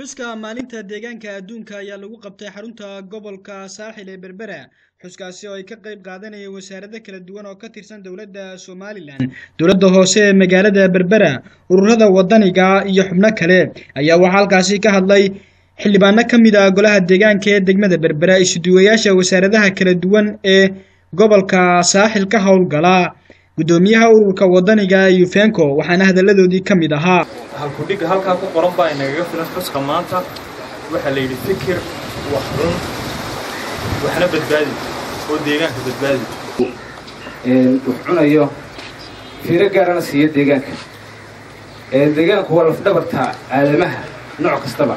xuska maalinta deegaanka adduunka ayaa lagu qabtay xarunta gobolka saaxil ee berbera xuskaasi oo ay ka qayb qaadanayeen wasaarado kala duwan oo ka tirsan dowladda somalilan dowladda hoose ee magaalada berbera ururada wadaniga iyo xubno kale ayaa waxaa halkaasi ka hadlay xildhibaano ka mid ah golaha deegaanka ee degmada berbera isuduwayaasha wasaaradaha kala duwan ee gobolka saaxil ka howlgala guddoomiyaha ururka wadaniga yufenco waxaana hadalladoodii ka mid ahaa halkudhigga halkaa ku qoran baa inagaga filan xuska maanta waxaa la yidhi fikir wax cun waxna badbaadi oo deegaanka badbaadi wax cunayo fiiro gaarana siiyo deegaanka deegaanku waa lafdhabarta aadamaha nooc kastaba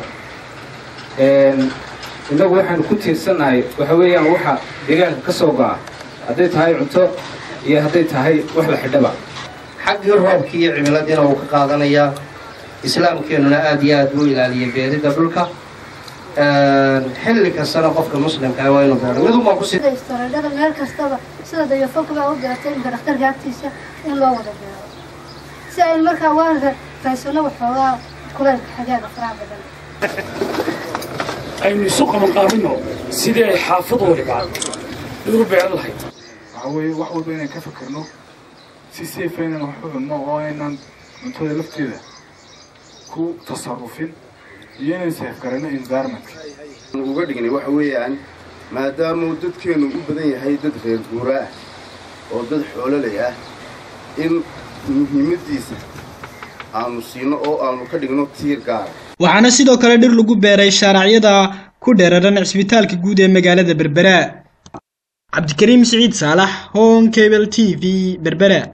innagu waxaanu ku tiirsannahay waxa weeyaan waxa deegaanka ka soo go'a hadday tahay cunto iyo hadday tahay wax la xidhaba xaggii roobkii iyo cimiladiina wuu ka qaadanayaa islaamkeennuna aad iyo aad buu ilaaliyay beeridda dhulka xilli kastana qofka muslimkaa waa inuu beero midunbaa ku istareedhada meel kastaba sida dayafolka baa u diratay imka dhakhtarka agtiisa in loo wada beero si aynu markaa waanka raysano waxoogaa kulaylka xagaaga faraha badan aynu isu qabanqaabino sidii ay xaafad waliba igu beeran lahayd waxaa weeye wax walba inaan ka fikirno si safe aynan wax u cunno oo aynan cuntada lafteeda ku tasarufin iyo inaan seefgarano environmentka uga dhignay waxa weeyaan maadaamuu dadkeennu u badan yahay dad reer guura ah oo dad xoololay ah in muhiimaddiisa aanu siino oo aanu ka dhigno tiir gaara waxaana sidoo kale dhir lagu beeray shaaracyada ku dheeraran cisbitaalka guud ee magaalada berbera cabdikariim siciid saalax hon cable t v berbera